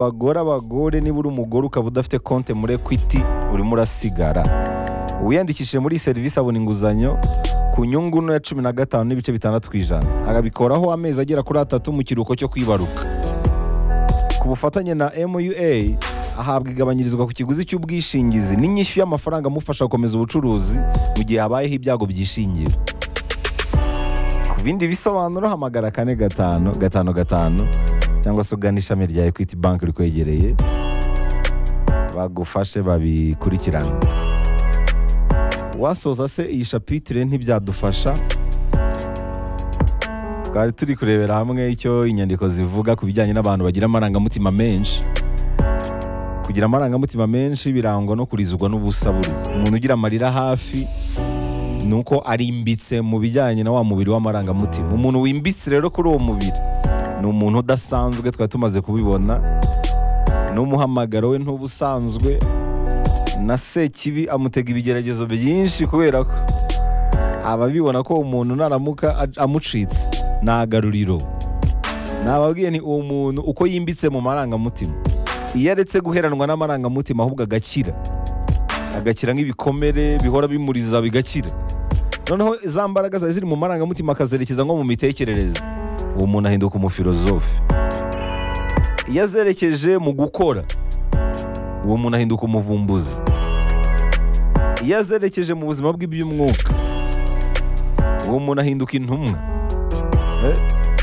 abagore abagore niba uri umugore ukaba udafite konti muri ekwiti urimo urasigara uwiyandikishije muri iyi serivisi abona inguzanyo ku nyungu ntoya cumi na gatanu n'ibice bitandatu ku ijana akabikoraho amezi agera kuri atatu mu kiruhuko cyo kwibaruka ku bufatanye na MUA ahabwa igabanyirizwa ku kiguzi cy'ubwishingizi n'inyishyu y'amafaranga amufasha gukomeza ubucuruzi mu gihe habayeho ibyago byishingira ku bindi bisobanuro hamagara kane gatanu gatanu gatanu cyangwa se ugana ishami rya ekwiti banki rikwegereye bagufashe babikurikirane wasoza se iyi shapitire ntibyadufasha twari turi kurebera hamwe icyo inyandiko zivuga ku bijyanye n'abantu bagira amarangamutima menshi kugira amarangamutima menshi birangwa no kurizwa n'ubusaburiza umuntu ugira amarira hafi ni uko arimbitse mu bijyanye na wa mubiri w'amarangamutima umuntu wimbitse rero kuri uwo mubiri ni umuntu udasanzwe twari tumaze kubibona n'umuhamagaro we ntuba usanzwe na sekibi amutega ibigeragezo byinshi kubera ko ababibona ko umuntu naramuka aj- amucitse ni agaruriro nababwiye ni uwo muntu uko yimbitse mu marangamutima iyo aretse guheranwa n'amarangamutima ahubwo agakira agakira nk'ibikomere bihora bimuriza bigakira noneho za mbaraga zari ziri mu marangamutima akazerekeza nko mu mitekerereze uwo muntu ahinduka umufilozofe iyo azerekeje mu gukora uwo muntu ahinduka umuvumbuzi iyo azerekeje mu buzima bw'iby'umwuka uwo muntu ahinduka intumwa Eh,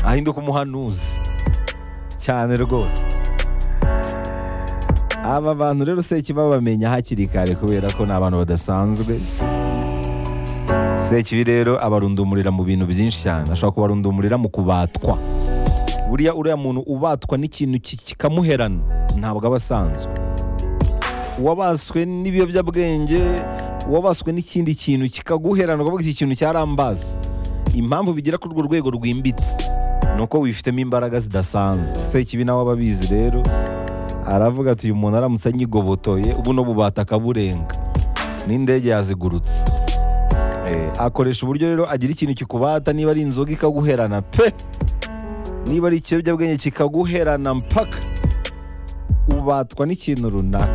ahinduka umuhanuzi cyane rwose aba bantu rero seki babamenya hakiri kare kubera ko ni abantu badasanzwe sekibi rero abarundumurira mu bintu byinshi cyane ashobora kubarundumurira mu kubatwa buriya uriya muntu ubatwa n'ikintu ki- kikamuherana ntabwo aba asanzwe uwabaswe n'ibiyobyabwenge uwabaswe n'ikindi kintu kikaguherana ukavuga iki kintu cyarambaza impamvu bigira kuri urwo rwego rwimbitse ni uko wifitemo imbaraga zidasanzwe sekibi nawe aba abizi rero aravuga ati uyu muntu aramutse anyigobotoye buno bubata akaburenga n'indege yazigurutse Eh, akoresha uburyo rero agira ikintu kikubata niba ari inzoga ikaguherana pe niba ari ikiyobyabwenge kikaguherana mpaka ubatwa n'ikintu runaka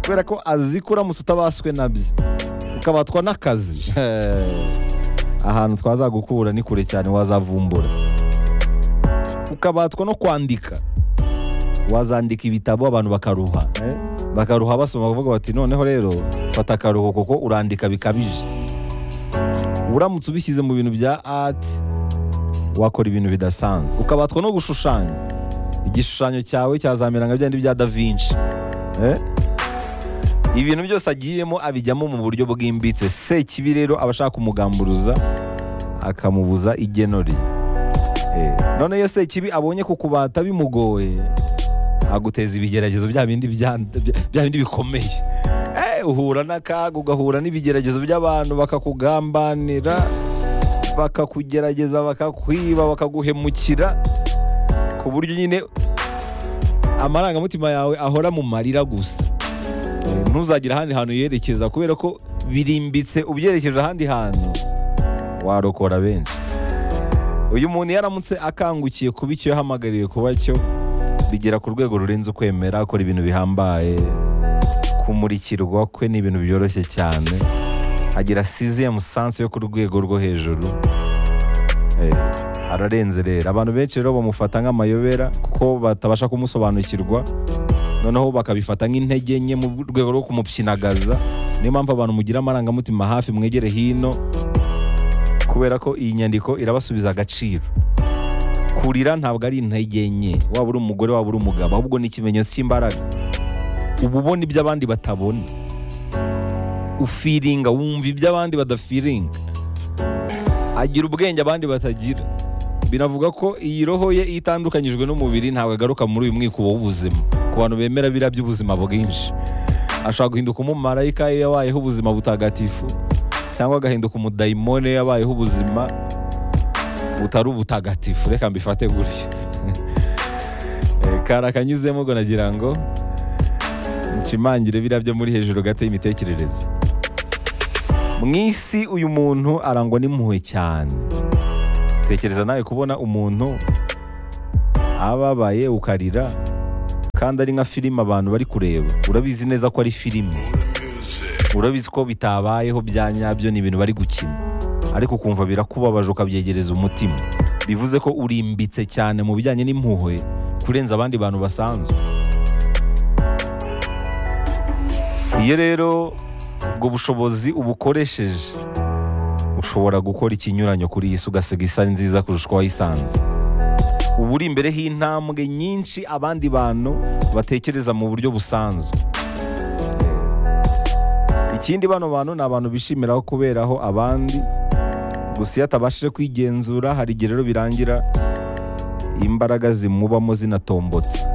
kubera ko azi ko uramutse utabaswe nabyo ukabatwa n'akazi ahantu twazagukura ni kure cyane wazavumbura ukabatwa no kwandika wazandika ibitabo abantu bakaruha eh? bakaruha basoma bavuga bati noneho rero fata akaruhuko kuko urandika bikabije uramutse ubishyize mu bintu bya art wakora ibintu bidasanzwe ukabatwa no gushushanya igishushanyo cyawe cyazamera nka byandi bya da vinci eh? ibintu byose agiyemo abijyamo mu buryo bwimbitse sekibi rero aba ashaka kumugamburuza akamubuza igeno rye Eh, none iyo sekibi abonye kukubata bimugoye aguteza ibigeragezo bya bindi bya bya bindi bikomeye Eh, uhura n'akaga ugahura n'ibigeragezo by'abantu bakakugambanira bakakugerageza bakakwiba bakaguhemukira ku buryo nyine amarangamutima yawe ahora mu marira gusa Eh, ntuzagire ahandi hantu yerekeza kubera ko birimbitse ubyerekeje ahandi hantu warokora benshi uyu muntu yaramutse akangukiye kuba icyo yahamagariwe kuba cyo bigera ku rwego rurenze ukwemera akora ibintu bihambaye kumurikirwa kwe ni ibintu byoroshye cyane agira siziyemu sanse yo ku rwego rwo hejuru Eh, ararenze rero abantu benshi rero bamufata nk'amayobera kuko batabasha kumusobanukirwa noneho bakabifata nk'intege nke mu rwego rwo kumupyinagaza niyo mpamvu abantu mugira amarangamutima hafi mwegere hino kubera ko iyi nyandiko irabasubiza agaciro kurira ntabwo ari intege nke waba uri umugore waba uri umugabo ahubwo ni ikimenyetso cy'imbaraga uba ubona ibyo abandi batabona ufiringa wumva ibyo abandi badafiringa agira ubwenge abandi batagira binavuga ko iyi roho ye iyo itandukanyijwe n'umubiri ntabwo agaruka muri uyu mwikubo w'ubuzima ku bantu bemera biriya by'ubuzima bwinshi ashobora guhinduka umumarayika iyo yabayeho ubuzima butagatifu cyangwa agahinduka umudayimone iyo yabayeho ubuzima butari ubutagatifu reka mbifate gutya Eh, kari akanyuzemo ubwo nagira ngo nshimangire biriya byo muri hejuru gato y'imitekerereze mu isi uyu muntu arangwa n'impuhwe cyane tekereza nawe kubona umuntu ababaye ukarira kandi ari nka filime abantu bari kureba urabizi neza ko ari filime urabizi ko bitabayeho bya nyabyo ni ibintu bari gukina ariko ukumva birakubabaje ukabyegereza umutima bivuze ko urimbitse cyane mu bijyanye n'impuhwe kurenza abandi bantu basanzwe iyo rero ubwo bushobozi ubukoresheje ushobora gukora ikinyuranyo kuri iyi si ugasiga isa nziza kurusha uko wayisanze uba uri imbere h'intambwe nyinshi abandi bantu batekereza mu buryo busanzwe ikindi bano bantu ni abantu bishimiraho kuberaho abandi gusa iyo atabashije kwigenzura hari igihe rero birangira imbaraga zimubamo zinatombotse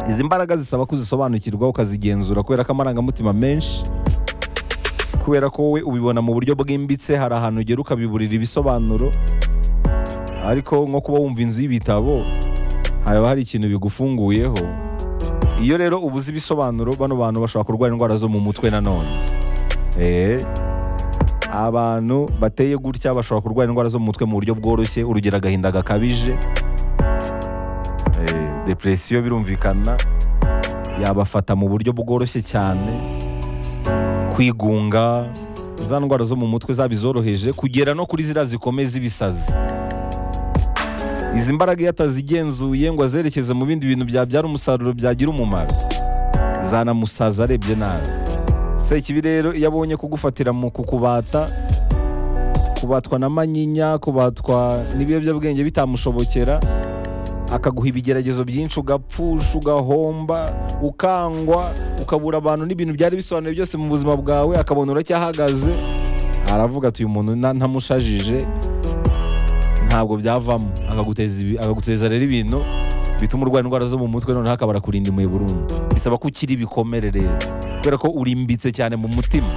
izi mbaraga zisaba kuzisobanukirwa ukazigenzura kubera ko amarangamutima menshi kubera ko wowe ubibona mu buryo bwimbitse hari ahantu ugera ukabiburira ibisobanuro ariko nko kuba wumva inzu y'ibitabo haba hari ikintu bigufunguyeho iyo rero ubuze ibisobanuro bano bantu bashobora kurwara indwara zo mu mutwe nanone eee abantu bateye gutya bashobora kurwara indwara zo mu mutwe mu buryo bworoshye urugero agahinda gakabije Eh, depresiyo birumvikana yabafata mu buryo bworoshye cyane kwigunga za ndwara zo mu mutwe zaba izoroheje kugera no kuri ziriya zikomeye z'ibisazi izi mbaraga iyo atazigenzuye ngo azerekeze mu bindi bintu byabyara umusaruro byagira umumaro zanamusaza arebye nabi sekibi rero iyo abonye kugufatira mu kukubata kubatwa na manyinya kubatwa n'ibiyobyabwenge bitamushobokera akaguha ibigeragezo byinshi ugapfusha ugahomba ukangwa ukabura abantu n'ibintu byari bisobanuye byose mu buzima bwawe akabona uracyahagaze aravuga ati uyu muntu na- ntamushajije ntabwo byavamo akaguteza ibi- akaguteza rero ibintu bituma urwara indwara zo mu mutwe noneho akabara kurinda impuhwe burundu bisaba ko ukiri ibikomere rero kubera ko urimbitse cyane mu mutima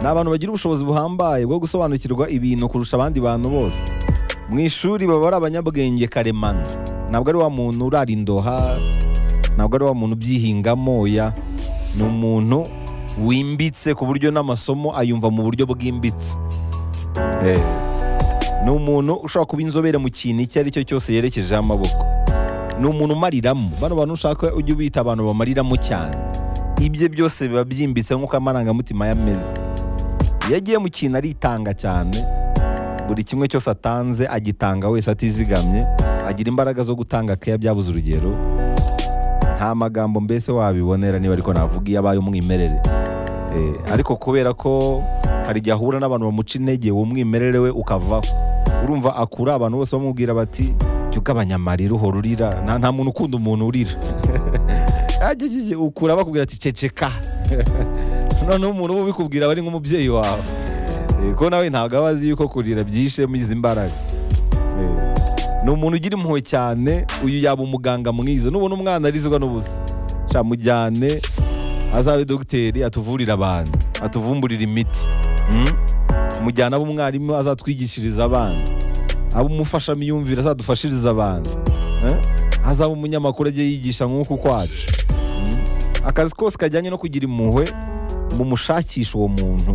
ni abantu bagira ubushobozi buhambaye bwo gusobanukirwa ibintu kurusha abandi bantu bose mu ishuri baba ari abanyabwenge karemano ntabwo ari wa muntu urara indoha ntabwo ari wa muntu ubyihingamo oya ni umuntu wimbitse ku buryo n'amasomo ayumva mu buryo bwimbitse Eh, ni umuntu ushobora kuba inzobere mu kintu icyo ari cyo cyose yerekejeho amaboko ni umuntu umariramo bano bantu ushaka ujye ubita abantu bamariramo cyane ibye byose biba byimbitse nk'uko amarangamutima yameze iyo agiye mu kintu aritanga cyane buri kimwe cyose atanze agitanga wese atizigamye agira imbaraga zo gutanga keya byabuze urugero nta magambo mbese wabibonera niba ariko navuga iyo abaye umwimerere Eh, ariko kubera ko hari igihe ahura n'abantu bamuca intege uwo mwimerere we ukavaho urumva akura abantu bose bamubwira bati jya ugabanya amarira uhora urira nta nta muntu ukunda umuntu urira Ajejeje, ukura bakubwira ati ceceka noneho umuntu uba ubikubwira aba ari nk'umubyeyi wawe Eh, ko nawe ntabwo aba azi yuko kurira byishe muri izi mbaraga Eh, ni umuntu ugira impuhwe cyane uyu yaba umuganga mwiza nubona umwana arizwa n'ubusa camujyane azabe dogiteri atuvurire abantu atuvumburire imiti Mm? mujyane abe umwarimu azatwigishiriza abana abe umufashamiyumvire azadufashirize abantu Eh? azabe umunyamakuru ajye yigisha nk'uku kwacu Mm? akazi kose kajyanye no kugira impuhwe mumushakisha uwo muntu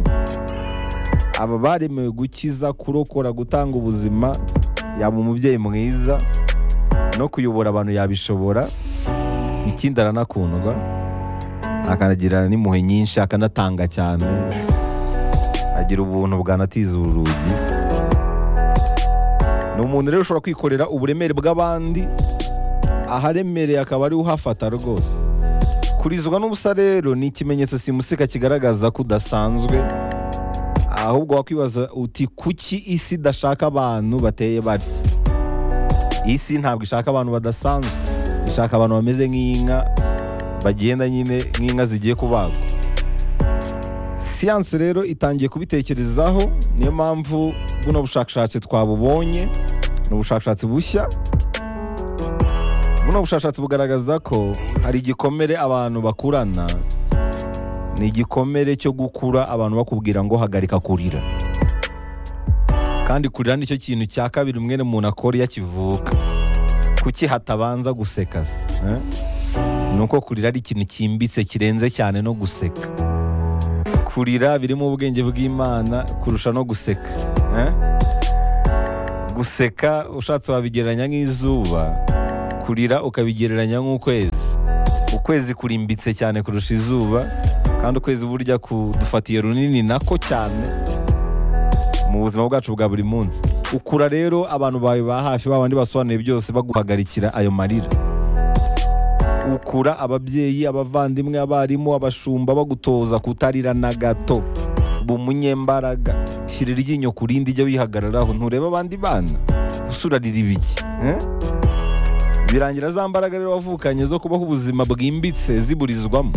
aba baremewe gukiza kurokora gutanga ubuzima yaba umubyeyi mwiza no kuyobora abantu yabishobora ikindi aranakundwa akanagira n'impuhwe nyinshi akanatanga cyane agira ubuntu bwanatiza urugi ni umuntu rero ushobora kwikorera uburemere bw'abandi aharemereye akaba ari uhafata rwose kurizwa n'ubusa rero ni ikimenyetso simusika kigaragaza ko udasanzwe ahubwo wakwibaza uti kuki isi idashaka abantu bateye batya isi ntabwo ishaka abantu badasanzwe ishaka abantu bameze nk'inka bagenda nyine nk'inka zigiye kubagwa siyanse rero itangiye kubitekerezaho niyo mpamvu buno bushakashatsi twabubonye ni ubushakashatsi bushya buno bushakashatsi bugaragaza ko hari igikomere abantu bakurana ni igikomere cyo gukura abantu bakubwira ngo hagarika kurira kandi kurira nicyo kintu cya kabiri umwene muntu akora iyo akivuka kuki hatabanza guseka se eh? ni uko kurira ari ikintu cyimbitse kirenze cyane no guseka kurira birimo ubwenge bw'imana kurusha no guseka eh? guseka ushatse wabigereranya nk'izuba kurira ukabigereranya nk'ukwezi ukwezi kurimbitse cyane kurusha izuba kandi ukwezi burya kudufatiye runini nako cyane mu buzima bwacu bwa buri munsi ukura rero abantu bawe ba hafi ba bandi basobanuye byose baguhagarikira ayo marira ukura ababyeyi abavandimwe abarimu abashumba bagutoza kutarira na gato uba umunyembaraga shyira iryinyo ku rindi ujya wihagararaho ntureba abandi bana usurarira ibiki eh? birangira za mbaraga rero wavukanye zo kubaho ubuzima bwimbitse ziburizwamo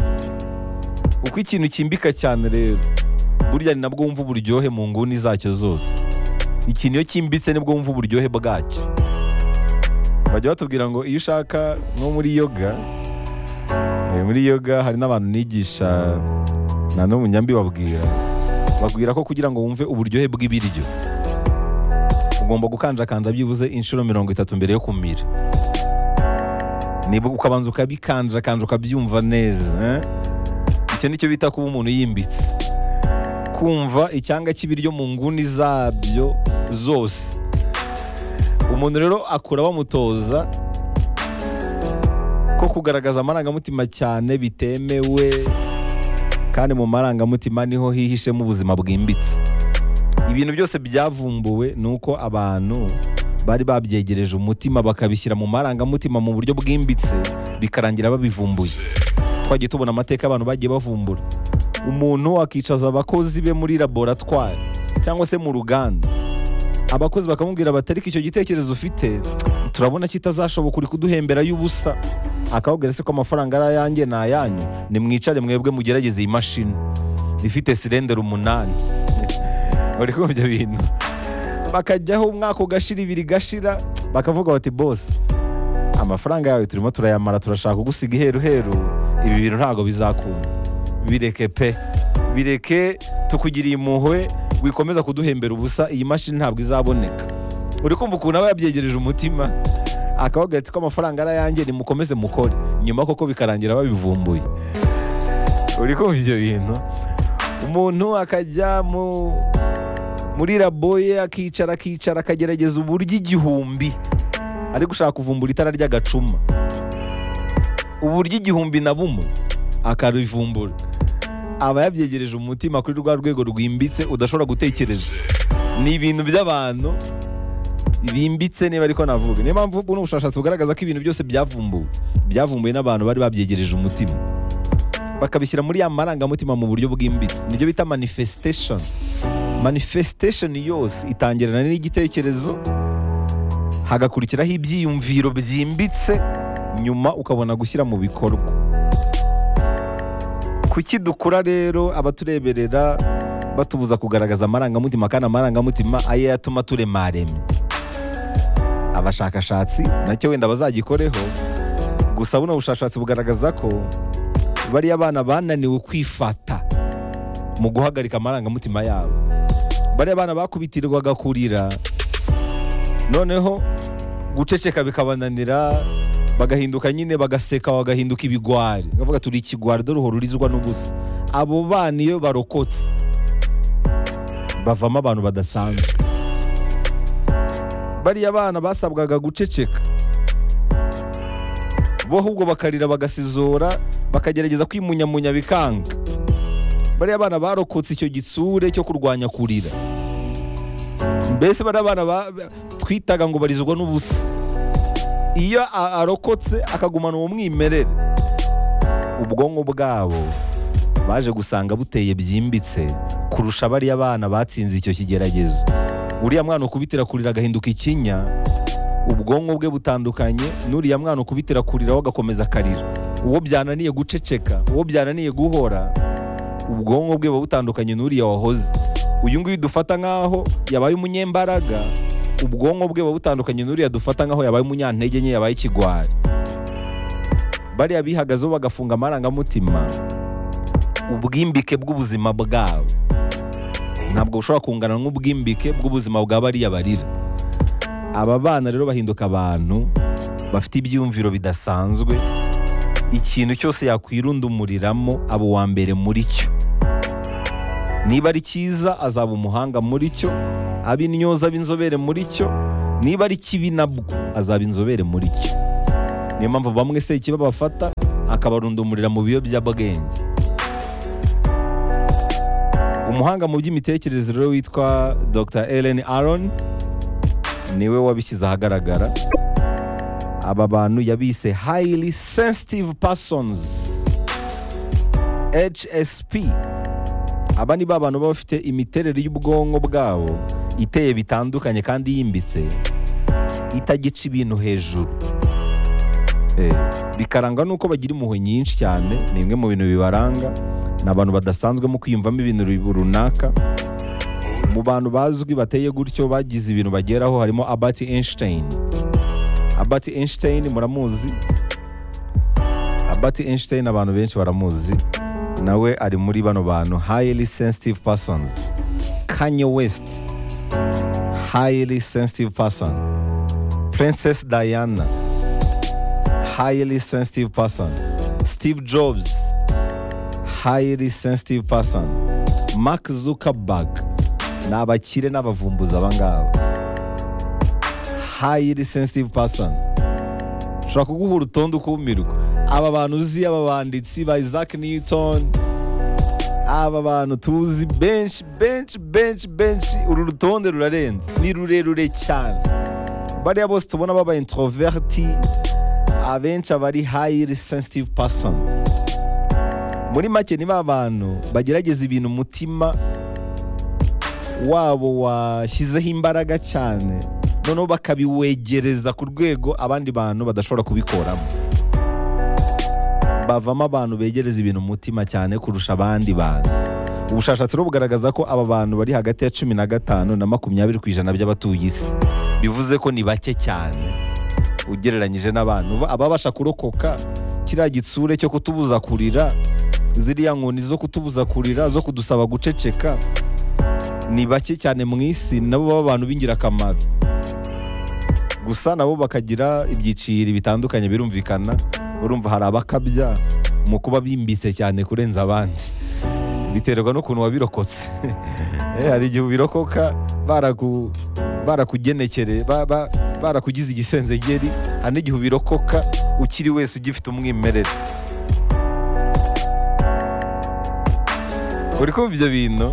uko ikintu kimbika cyane rero burya ni nabwo wumva uburyohe mu nguni zacyo zose ikintu iyo kimbitse nibwo wumva uburyohe bwacyo bajya batubwira ngo iyo ushaka nko muri yoga eh, muri yoga hari n'abantu nigisha na n'umunyambi babwira babwira ko kugira ngo wumve uburyohe bw'ibiryo ugomba gukanjakanja byibuze inshuro mirongo itatu mbere yo kumira nibwo ukabanza ukabikanjakanja ukabyumva neza eh? icyo nicyo bita kuba umuntu yimbitse kumva icyanga cy'ibiryo mu nguni zabyo zose umuntu rero akura bamutoza ko kugaragaza amarangamutima cyane bitemewe kandi mu marangamutima niho hihishemo ubuzima bwimbitse ibintu byose byavumbuwe ni uko abantu bari babyegereje umutima bakabishyira mu marangamutima mu buryo bwimbitse bikarangira babivumbuye twagiye tubona amateka abantu bagiye bavumbura umuntu akicaza abakozi be muri laboratwari cyangwa se mu ruganda abakozi bakamubwira bati ariko icyo gitekerezo ufite turabona kitazashoboka uri kuduhembera y'ubusa akababwira se ko amafaranga ari ayanjye ni ayanyu nimwicare mwebwe mugerageze iyi mashini ifite sirendere umunani uri kumva ibyo bintu bakajyaho umwaka ugashira ibiri gashira bakavuga bati bose amafaranga yawe turimo turayamara turashaka kugusiga iheruheru ibi bintu ntabwo bizakunda bireke pe bireke tukugiriye impuhwe wikomeza kuduhembera ubusa iyi mashini ntabwo izaboneka uri kumva ukuntu aba yabyegereje umutima akabaga ati ko amafaranga ari ayanjye nimukomeze mukore nyuma koko bikarangira babivumbuye uri kumva ibyo bintu umuntu akajya mu muri labo ye akicara akicara akagerageza uburyo igihumbi ari gushaka kuvumbura itara ry'agacuma uburyo igihumbi na bumwe akarivumbura aba yabyegereje umutima kuri rwa rwego rwimbitse udashobora gutekereza ni ibintu by'abantu bimbitse niba ariko navuga niyo mpamvu buno bushakashatsi bugaragaza ko ibintu byose byavumbuwe byavumbuwe n'abantu bari babyegereje umutima bakabishyira muri ya marangamutima mu buryo bwimbitse nibyo bita manifestation manifestation yose itangirana n'igitekerezo hagakurikiraho ibyiyumviro byimbitse nyuma ukabona gushyira mu bikorwa kuki dukura rero abatureberera batubuza kugaragaza amarangamutima kandi amarangamutima ayo yatuma turemaremye abashakashatsi nacyo wenda bazagikoreho gusa buno bushakashatsi bugaragaza ko bariya bana bananiwe kwifata mu guhagarika amarangamutima yabo bariya bana bakubitirwaga kurira noneho guceceka bikabananira bagahinduka nyine bagaseka bagahinduka ibigwari bakavuga turi ikigwari dore uhora urizwa n'ubusa abo bana iyo barokotse bavamo abantu badasanzwe bariya bana basabwaga guceceka bo ahubwo bakarira bagasizora bakagerageza kwimunyamunya bikanga bariya bana barokotse icyo gitsure cyo kurwanya kurira mbese bariya bana twitaga ngo barizwa n'ubusa iyo arokotse akagumana uwo mwimerere ubwonko bwabo baje gusanga buteye byimbitse kurusha bariya bana batsinze icyo kigeragezo uriya mwana ukubitira kurira agahinduka ikinya ubwonko bwe butandukanye n'uriya mwana ukubitira kurira we agakomeza akarira uwo byananiye guceceka uwo byananiye guhora ubwonko bwe buba butandukanye n'uriya wahoze uyu nguyu dufata nk'aho yabaye umunyembaraga ubwonko bwe buba butandukanye n'uriya dufata nk'aho yabaye umunyantege nke yabaye ikigwari bariya bihagazeho bagafunga amarangamutima ubwimbike bw'ubuzima bwabo ntabwo bushobora kungana n'ubwimbike bw'ubuzima bwa bariya barira aba bana rero bahinduka abantu bafite ibyiyumviro bidasanzwe ikintu cyose yakwirundumuriramo aba uwa mbere muri cyo niba ari cyiza azaba umuhanga muri cyo aba intyoza aba inzobere muri cyo niba ari kibi nabwo azaba inzobere muri cyo niyo mpamvu bamwe se ikiba bafata akabarundumurira mu biyobyabwenge umuhanga mu by'imitekerereze rero witwa dr ellen aron niwe wabishyize ahagaragara aba bantu yabise highly sensitive persons hsp aba ni ba bantu baba bafite imiterere y'ubwonko bwabo iteye bitandukanye kandi yimbitse itagica ibintu hejuru Eh, bikarangwa n'uko bagira impuhwe nyinshi cyane ni imwe mu bintu bibaranga ni abantu badasanzwe mu kwiyumvamo ibintu ru- runaka mu bantu bazwi bateye gutyo bagize ibintu bageraho harimo Albert Einstein Albert Einstein muramuzi Albert Einstein abantu benshi baramuzi nawe ari muri bano bantu highly sensitive persons Kanye West highly sensitive person Princess Diana highly sensitive person. Steve Jobs, highly sensitive person. Mark Zuckerberg, ni abakire n'abavumbuzi aba ngaba. Highly sensitive person. Ushobora kuguha urutonde ukumirwa. Aba bantu uzi, aba banditsi ba Isaac Newton, aba bantu tuzi benshi benshi benshi benshi, uru rutonde rurarenze. Ni rurerure cyane. Bariya bose tubona baba introverti, abenshi aba ari highly sensitive person muri make ni ba bantu bagerageza ibintu umutima wabo washyizeho imbaraga cyane noneho bakabiwegereza ku rwego abandi bantu badashobora kubikoramo bavamo abantu begereza ibintu umutima cyane kurusha abandi bantu ubushakashatsi rero bugaragaza ko aba bantu bari hagati ya cumi na gatanu na makumyabiri ku ijana by'abatuye isi bivuze ko ni bake cyane ugereranyije n'abantu Uva- ababasha kurokoka kiriya gitsure cyo kutubuza kurira ziriya nkoni zo kutubuza kurira zo kudusaba guceceka ni bake cyane mu isi nabo baba abantu b'ingirakamaro gusa nabo bakagira ibyiciro bitandukanye birumvikana urumva hari abakabya mu kuba bimbitse cyane kurenza abandi biterwa n'ukuntu wabirokotse Eh, hari igihe ubirokoka baraku barakugenekereye ba- ba- barakugize igisenzegeri hari n'igihe ubirokoka ukiri wese ugifite umwimerere uri kumva ibyo bintu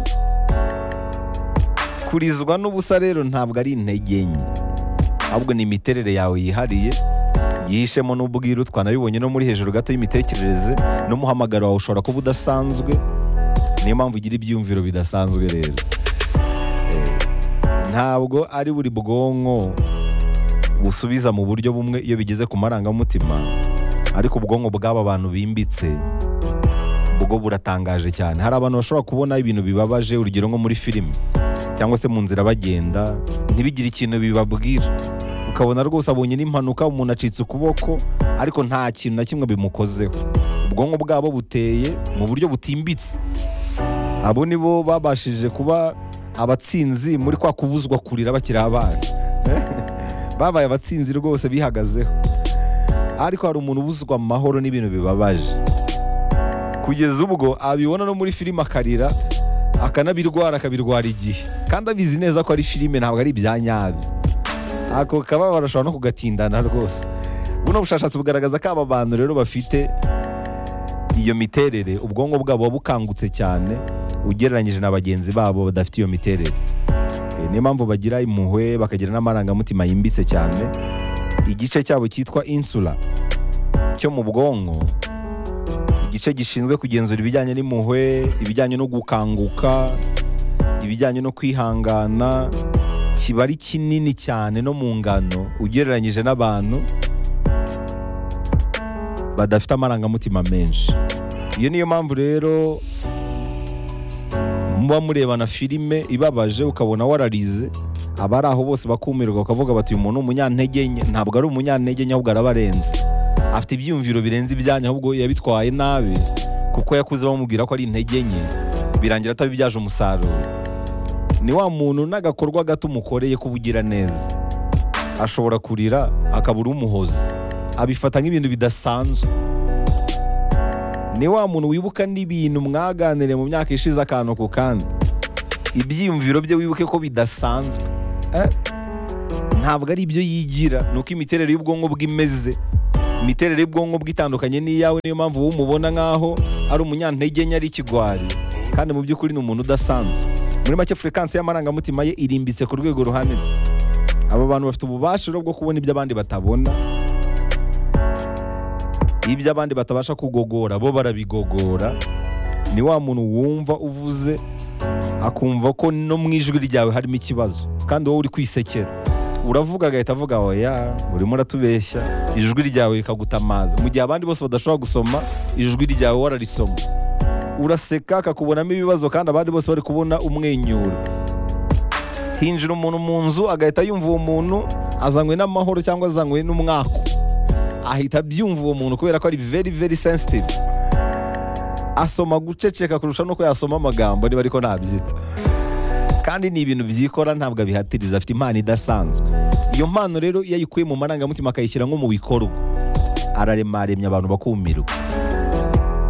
kurizwa n'ubusa rero ntabwo ari intege nke ahubwo ni imiterere yawe yihariye yihishemo n'ubwiru twanabibonye no muri hejuru gato y'imitekerereze n'umuhamagaro wawe ushobora kuba udasanzwe niyo mpamvu ugira ibyiyumviro bidasanzwe rero ntabwo ari buri bwonko busubiza mu buryo bumwe iyo bigeze ku marangamutima ariko ubwonko bw'aba bantu bimbitse ubwo buratangaje cyane hari abantu bashobora kubona ibintu bibabaje urugero nko muri filimi cyangwa se mu nzira bagenda ntibigire ikintu bibabwira ukabona rwose abonye n'impanuka umuntu acitse ukuboko ariko nta kintu na kimwe bimukozeho ubwonko bwabo buteye mu buryo butimbitse abo ni bo babashije kuba abatsinzi muri kwa kubuzwa kurira bakiri abana babaye abatsinzi rwose bihagazeho ariko hari umuntu ubuzwa amahoro n'ibintu bibabaje kugeza ubwo abibona no muri filime akarira akanabirwara akabirwara igihe kandi abizi neza ko ari filime ntabwo ari ibya nyabi ako kababaro ashobora no kugatindana rwose buno bushakashatsi bugaragaza ko aba bantu rero bafite iyo miterere ubwonko bwabo buba bukangutse cyane ugereranyije na bagenzi babo badafite iyo miterere Eh, niyo mpamvu bagira impuhwe bakagira n'amarangamutima yimbitse cyane igice cyabo cyitwa insula cyo mu bwonko igice gishinzwe kugenzura ibijyanye n'impuhwe ibijyanye no gukanguka ibijyanye no kwihangana kiba ari kinini cyane no mu ngano ugereranyije n'abantu badafite amarangamutima menshi iyo niyo mpamvu rero muba murebana filime ibabaje ukabona wararize abari aho bose bakumirwa bakavuga bati uyu muntu ni umunyantege nke ntabwo ari umunyantege nke ahubwo arabarenze afite ibyiyumviro birenze ibyanyu ahubwo yabitwaye nabi kuko yakuze bamubwira ko ari intege nke birangira atabibyaje umusaruro ni wa muntu n'agakorwa gato umukoreye k'ubugira neza ashobora kurira akabura umuhoza abifata nk'ibintu bidasanzwe ni wa muntu wibuka n'ibintu mwaganiriye mu myaka ishize akantu ku kandi ibyiyumviro bye wibuke ko bidasanzwe Eh, ntabwo ari ibyo yigira ni uko imiterere y'ubwonko bwe imeze imiterere y'ubwonko bwe itandukanye n'iyawe niyo mpamvu wowe umubona nk'aho ari umunyantege nke ari ikigwari kandi mu by'ukuri ni umuntu udasanzwe muri make furekansi y'amarangamutima ye irimbitse ku rwego ruhanitse aba bantu bafite ububasha bwo kubona ibyo abandi batabona ibyo abandi batabasha kugogora bo barabigogora ni wa muntu wumva uvuze akumva ko no mu ijwi ryawe harimo ikibazo kandi wowe uri kwisekera uravuga agahita avuga oya urimo uratubeshya ijwi ryawe rikagutamaza mu gihe abandi bose badashobora gusoma ijwi ryawe wararisoma uraseka akakubonamo ibibazo kandi abandi bose bari kubona umwenyura hinjira umuntu mu nzu agahita yumva uwo muntu azanywe n'amahoro cyangwa azanywe n'umwako ahita abyumva uwo muntu kubera ko ari very very sensitive asoma guceceka kurusha nuko yasoma amagambo niba ariko ntabyita kandi ni ibintu byikora ntabwo abihatiriza afite impano idasanzwe iyo mpano rero iyo ayikuye mu marangamutima akayishyira nko mu bikorwa araremaremya abantu bakumirwa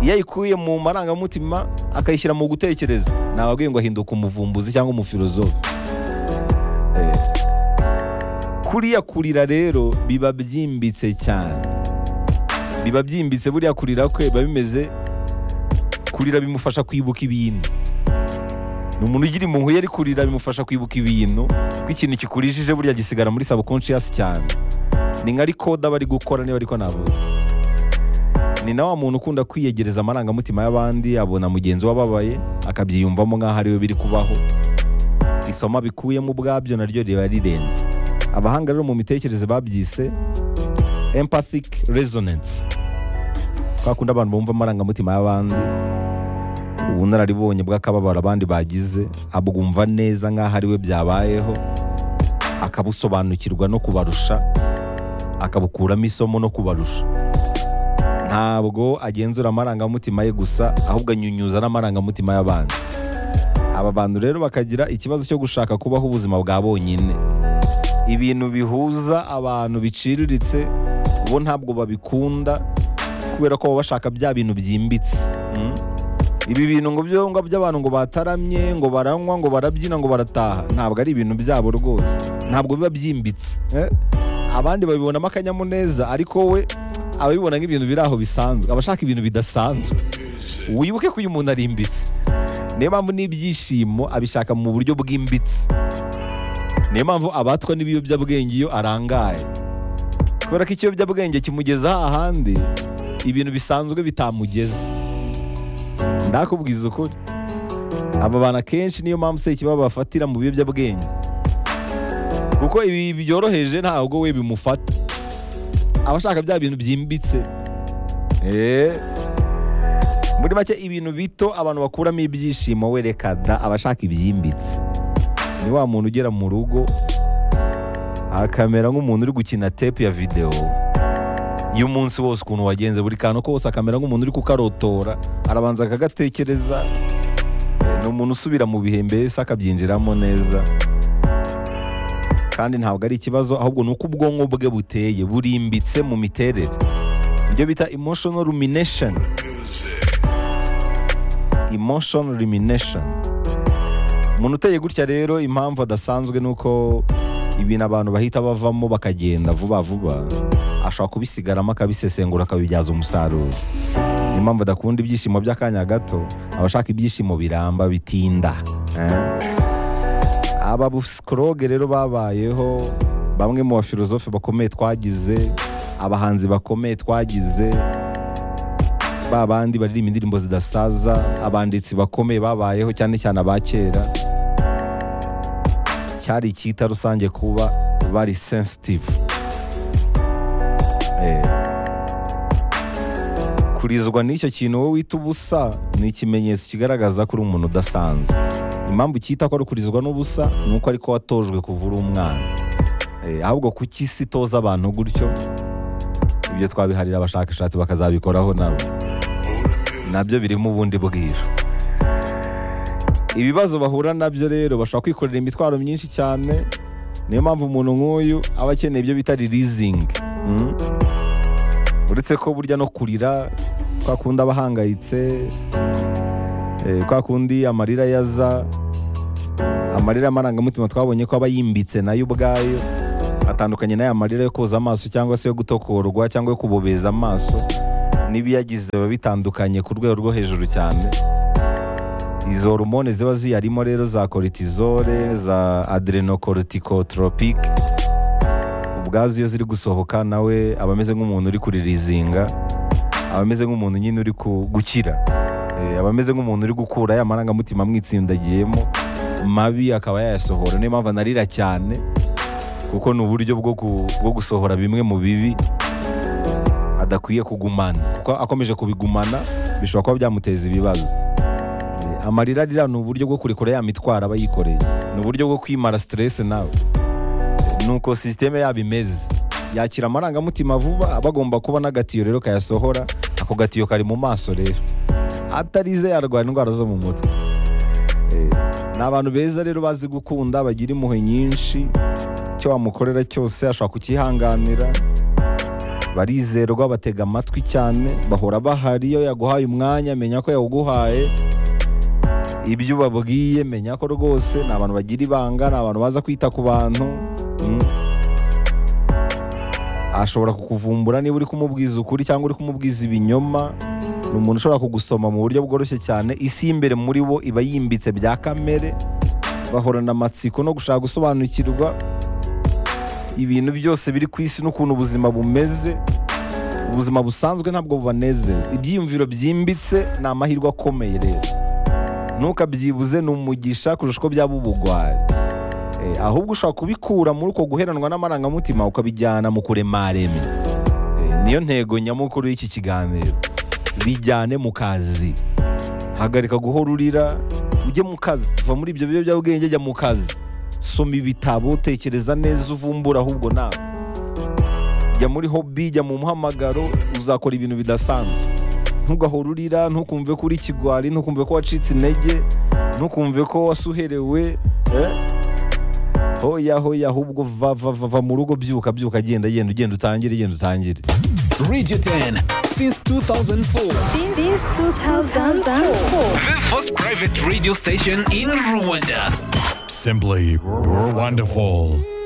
iyo ayikuye mu marangamutima akayishyira mu gutekereza ntababwiye ngo ahinduka umuvumbuzi cyangwa umufilozofe Eh. kuriya kurira rero biba byimbitse cyane biba byimbitse buriya kurira kwe biba bimeze kurira bimufasha kwibuka ibintu ni umuntu ugira impuhwe yari kurira bimufasha kwibuka ibintu ko ikintu kikurijije burya gisigara muri subconscious cyane ni nka rikoda bari gukora niba ariko navuga ni na wa muntu ukunda kwiyegereza amarangamutima y'abandi abona mugenzi we ababaye akabyiyumvamo nk'aho ariwe biri kubaho isomo abikuyemo ubwabyo naryo riba rirenze abahanga rero mu mitekerereze babyise empathic resonance kwa kundi abantu bumva amarangamutima y'abandi ubunararibonye bw'akababaro abandi bagize abwumva neza nk'aho ari we byabayeho akabusobanukirwa no kubarusha akabukuramo isomo no kubarusha ntabwo agenzura amarangamutima ye gusa ahubwo anyunyuza n'amarangamutima y'abandi aba bantu rero bakagira ikibazo cyo gushaka kubaho ubuzima bwa bonyine ibintu bihuza abantu biciriritse bo ntabwo babikunda kubera ko baba bashaka bya bintu byimbitse mm? ibi bintu ngo byonga by'abantu ngo bataramye ngo baranywa ngo barabyina ngo barataha ntabwo ari ibintu byabo rwose ntabwo biba byimbitse eh? abandi babibonamo akanyamuneza ariko we ababibona nk'ibintu biri aho bisanzwe abashaka ibintu bidasanzwe wibuke ko uyu muntu arimbitse niyo mpamvu n'ibyishimo abishaka mu buryo bwimbitse niyo mpamvu abatwa n'ibiyobyabwenge iyo arangaye kubera ko ikiyobyabwenge kimugeza hahandi ibintu bisanzwe bitamugeza ndakubwiza ukuri aba bantu akenshi niyo mpamvu sekibaba bafatira mu biyobyabwenge kuko ibi byoroheje ntabwo we bimufata aba ashaka bya bintu byimbitse Eh. muri make ibintu bito abantu bakuramo ibyishimo we reka da aba ashaka ibyimbitse ni wa muntu ugera mu rugo akamera nk'umuntu uri gukina tepu ya videwo y'umunsi wose ukuntu wagenze buri kantu kose akamera nk'umuntu uri kukarotora arabanza akagatekereza Eh, ni umuntu usubira mu bihe mbese akabyinjiramo neza kandi ntabwo ari ikibazo ahubwo ni uko ubwonko bwe buteye burimbitse mu miterere ibyo bita emotional rumination emotion rumination umuntu uteye gutya rero impamvu adasanzwe ni uko ibintu abantu bahita bavamo bakagenda vuba vuba ashobora kubisigaramo akabisesengura akabibyaza umusaruro niyo mpamvu adakunda ibyishimo by'akanya gato aba ashaka ibyishimo biramba bitinda eh? aba busikoroge rero babayeho bamwe mu bafilozofe bakomeye twagize abahanzi bakomeye twagize ba bandi baririmba indirimbo zidasaza abanditsi bakomeye babayeho cyane cyane aba kera cyari icyita rusange kuba bari sensitive Eh. kurizwa n'icyo kintu wowe wita ubusa ni ikimenyetso kigaragaza ko uri umuntu udasanzwe impamvu cyita ko ari kurizwa n'ubusa ni uko ariko watojwe kuva uri umwana Eh, ahubwo kuki isi itoza abantu gutyo ibyo twabiharira abashakashatsi bakazabikoraho nabo nabyo birimo ubundi bwira ibibazo bahura nabyo rero bashobora kwikorera imitwaro myinshi cyane niyo mpamvu umuntu nk'uyu aba akeneye ibyo bita ririzingi Mm. uretse ko burya no kurira kwa kundi aba ahangayitse eh, kwa kundi amarira yaza amarira y'amarangamutima twabonye ko aba yimbitse nayo ubwayo atandukanye n'aya marira yo koza amaso cyangwa se yo gutokorwa cyangwa yo kubobeza amaso n'ibiyagize biba bitandukanye ku rwego rwo hejuru cyane izo hormone ziba ziyarimo rero za cortisol za adrenocorticotropic ubwazo iyo ziri gusohoka nawe aba ameze nk'umuntu uri kuririzinga aba ameze nk'umuntu nyine uri ku- gukira Eh, aba ameze nk'umuntu uri gukura ya marangamutima amwitsindagiyemo mabi akaba yayasohora niyo mpamvu anarira cyane kuko ni uburyo bwo ku- bwo gusohora bimwe mu bibi adakwiye kugumana kuko akomeje kubigumana bishobora kuba byamuteza ibibazo Eh, amarira arira ni uburyo bwo kurekura ya mitwaro aba yikoreye ni uburyo bwo kwimara siteresi nawe Eh, ni uko sisiteme yaba imeze yakira amarangamutima vuba aba agomba kuba n'agatiyo rero kayasohora ako gatiyo kari mu maso rero atarize yarwara indwara zo mu mutwe Eh, ni abantu beza rero bazi gukunda bagira impuhwe nyinshi icyo wamukorera cyose ashobora kukihanganira barizerwa batega amatwi cyane bahora bahari iyo yaguhaye umwanya menya ko yawuguhaye ibyo ubabwiye menya ko rwose ni abantu bagira ibanga ni abantu baza kwita ku bantu Mm. ashobora kukuvumbura niba uri kumubwiza ukuri cyangwa uri kumubwiza ibinyoma ni umuntu ushobora kugusoma mu buryo bworoshye cyane isi y'imbere muri bo iba yimbitse bya kamere bahorana amatsiko no gushaka gusobanukirwa ibintu byose biri ku isi n'ukuntu ubuzima bumeze ubuzima busanzwe ntabwo bubanezeza ibyiyumviro byimbitse ni amahirwe akomeye rero ntukabyibuze ni umugisha kurusha uko byaba ubugwari Eh, ahubwo ushobora kubikura muri uko guheranwa n'amarangamutima ukabijyana mu kuremaremye Eh, niyo ntego nyamukuru y'iki kiganiro bijyane mu kazi hagarika guhora urira ujye mu kazi va muri ibyo biyobyabwenge jya mu kazi soma ibitabo tekereza neza uvumbura ahubwo nawe jya muri hobi jya mu muhamagaro uzakora ibintu bidasanzwe ntugahora urira ntukumve ko uri ikigwari ntukumve ko wacitse intege ntukumve ko wasuherewe eh? hoya hoya ahubwo va va va va mu rugo byuka byuka genda genda ugenda utangire genda utangire Radio 10 since 2004. Since 2004. The first private radio station in Rwanda. Simply, you're wonderful.